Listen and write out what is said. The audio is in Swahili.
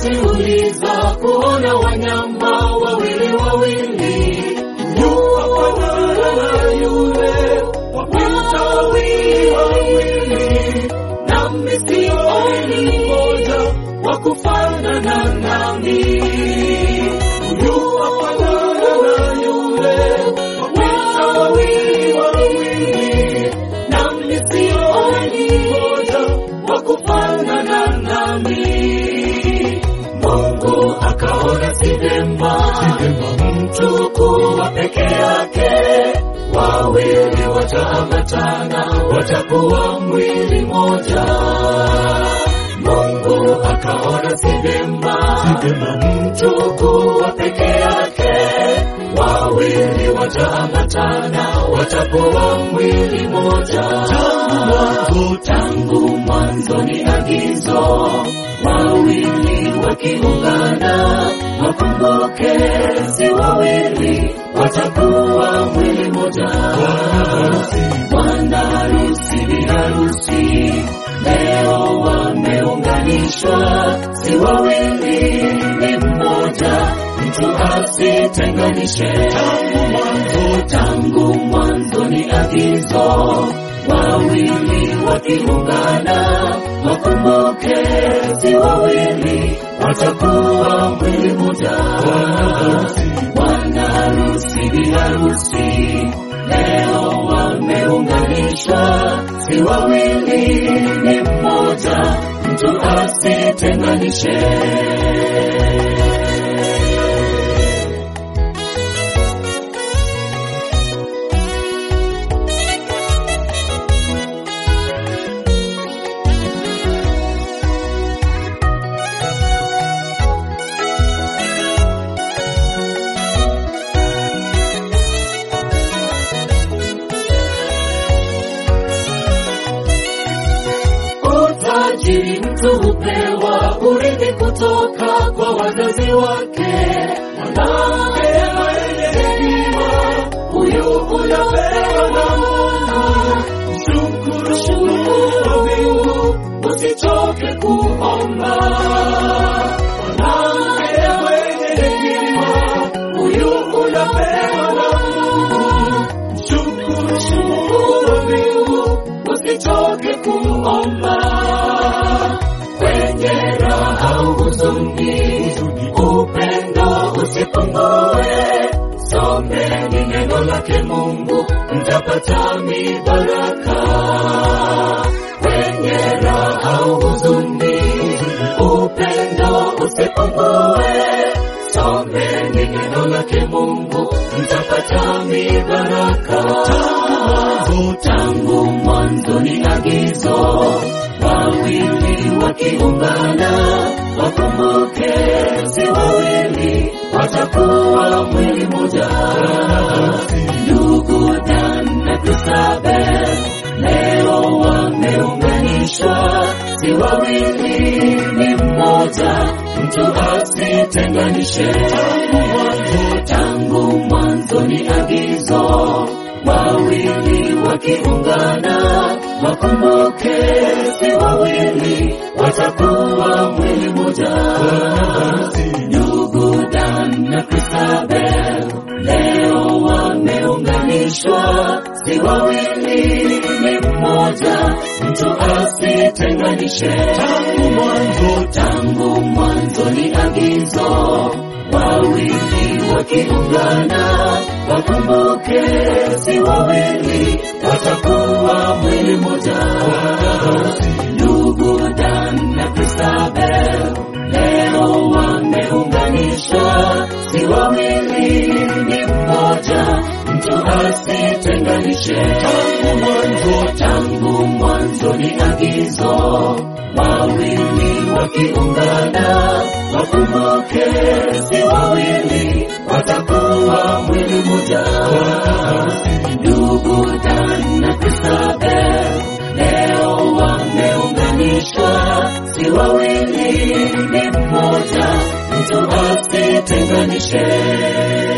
unajiuliza kuona wanyama wawili wawili, yuwafanana yule wapita wawili wawili, nami sioni mmoja wa kufanana nami. Yuwafanana yule wapita wawili wawili, nami sioni mmoja wa kufanana nami. Mungu akaona si vema mtu kuwa peke yake, wawili wataambatana, watakuwa mwili moja. Mungu akaona si vema mtu kuwa peke yake, wawili wataambatana, watakuwa mwili moja. Tangu mwanzo, tangu mwanzo ni agizo, wawili wakiungana, wakumbuke si wawili, watakuwa mwili moja. Bwana harusi, bi harusi leo wameunganishwa, si wawili, ni mmoja, mtu asitenganishe. Tangu mwanzo, tangu mwanzo ni agizo, wawili wakiungana, wakumbuke si wawili, watakuwa mwili moja. Bwana harusi, bi harusi leo wameunganishwa, si wawili, ni mmoja, mtu asitenganishe. Utajiri mtu hupewa urithi kutoka kwa wazazi wake. Mwanamke mwenye hekima, huyu unapewa na Mungu. Shukuru, shukuru Mungu, usichoke kuomba. Mwanamke mwenye hekima, huyu unapewa na Mungu. Shukuru, shukuru Mungu, usichoke kuomba kwenye raha au huzuni, upendo usipungue. Someni neno lake Mungu, mtapata mibaraka. Kwenye raha au huzuni, upendo usipungue. Someni neno lake Mungu, mtapata mibaraka. Tangu tangu mwanzo ni agizo, wawili wakiungana, wakumbuke si wawili, watakuwa mwili moja. Ndugu Dan na Christabel leo wameunganishwa, si wawili, ni mmoja, mtu asitenganishe. Tangu mwanzo, tangu mwanzo ni agizo wawili wakiungana, wakumbuke si wawili, watakuwa mwili moja. Ndugu Dan na Christabel leo wameunganishwa, si wawili, ni mmoja, mtu asitenganishe. Tangu mwanzo, tangu mwanzo ni agizo wawili wakiungana, wakumbuke si wawili, watakuwa mwili moja. Ndugu Dan na Christabel leo wameunganishwa, si wawili, ni mmoja, mtu asitenganishe. Tangu mwanzo, tangu mwanzo ni agizo wawili wakiungana, wakumbuke si wawili, watakuwa mwili moja. Ndugu Dan na Christabel leo wameunganishwa, si wawili, ni mmoja, mtu asitenganishe.